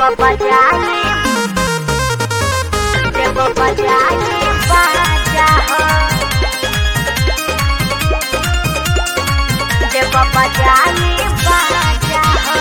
बजाई देव बजाई बाजा हो देव बजाई बाजा हो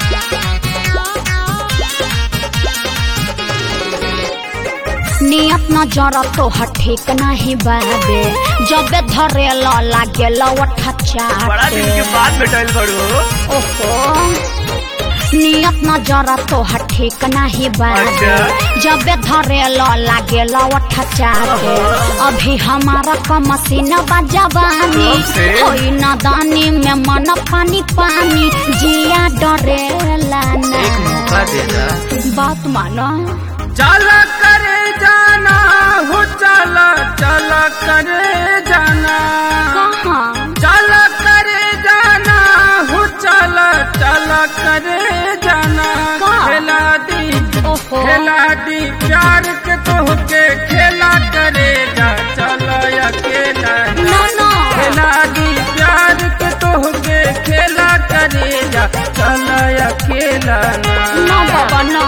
नियत न जरा तोहर ठीक नाही बाबे जबे धरे ल लागे लवठा बड़ा दिन के चाटे बाद बैठल बड़ू ओहो नियत न जरा तोहर ठीक नाही बाबे अच्छा। जबे धरे ल लागे लवठा चाटे अभी हमारा क मशीन बजवानी कब से? होई न दानी में मन पानी पानी जिया डरेला ना एक मौका दे दा बात मानो चला करे जाना हो चला चला करे जाना कहाँ चला करे जाना हो चला चला करे जाना का? खेला दी ओहो खेला दी प्यार के तोहके खेला करेगा चला अकेला ना ना खेला दी प्यार के तोहके खेला करेगा चला अकेला ना ना बाबा ना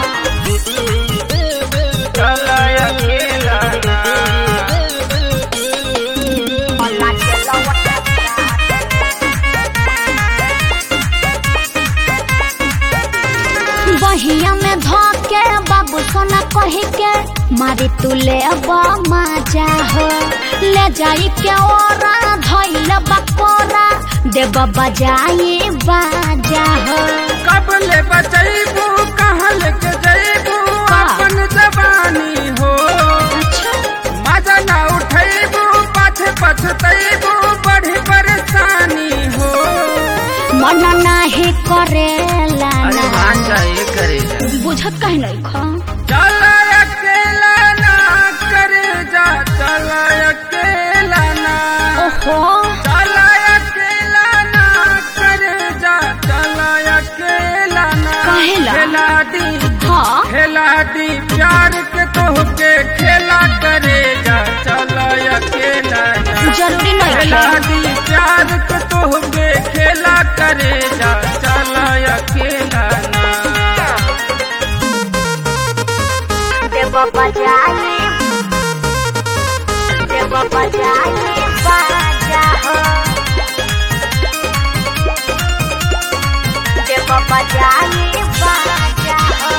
चला अकेला ना बहिया में धोके बाबू सोना कही के मारी तू ले मजा हो ले जाई के ओरा धइल बकोरा देव बजाई बाजा हो कब ले बचैबू कहाँ लेके जैबू का? अपन जवानी हो अच्छा मजा ना उठैबू पाछे पछतैबू बड़ी परेशानी हो मन नाही करेला ना चाहिए करेगा बुझत कहीं नहीं खा चला अकेला ना करे जा चला अकेला ना ओहो चला अकेला ना करे जा चला अकेला ना काहेला? खेला दी हाँ खेला दी प्यार के तोहके खेला करेगा चला अकेला ना जरूरी नहीं खेला खेला दी प्यार के तोहके खेला करेगा चला अकेला ना देव बजाई देव बजाई बाजा हो देव बजाई बाजा हो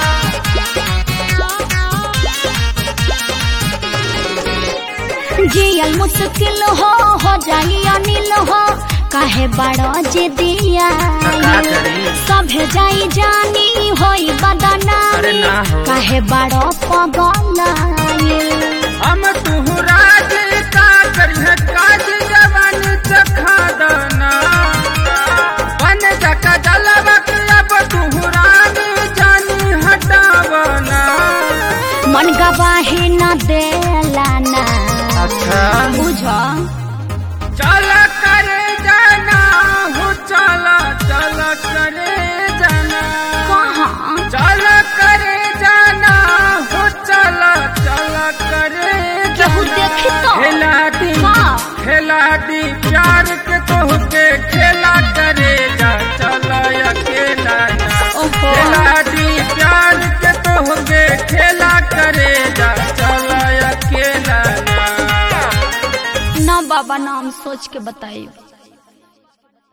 जियल मुश्किल हो हो जाई अनिल हो काहे बड़ो जे दिया का करी? सभे जाई जानी होई अरे बदनामी ना हो। काहे बड़ो पगल हम तू राज का करिए काज जवान चखा दना बन जका जलवक अब तू रानी जानी हटावना मन गवाही न देला ना अच्छा बुझ चला करे जाना हो चला चला करे जाना कहाँ चला करे जाना हो चला चला करे केहू जाना देखी तो? खेला दी हाँ। खेला दी प्यार के तोहके खेला करेगा चला अकेला ना ओहो खेला दी प्यार के तोहके खेला करेगा चला अकेला ना ना बाबा नाम सोच के बताइए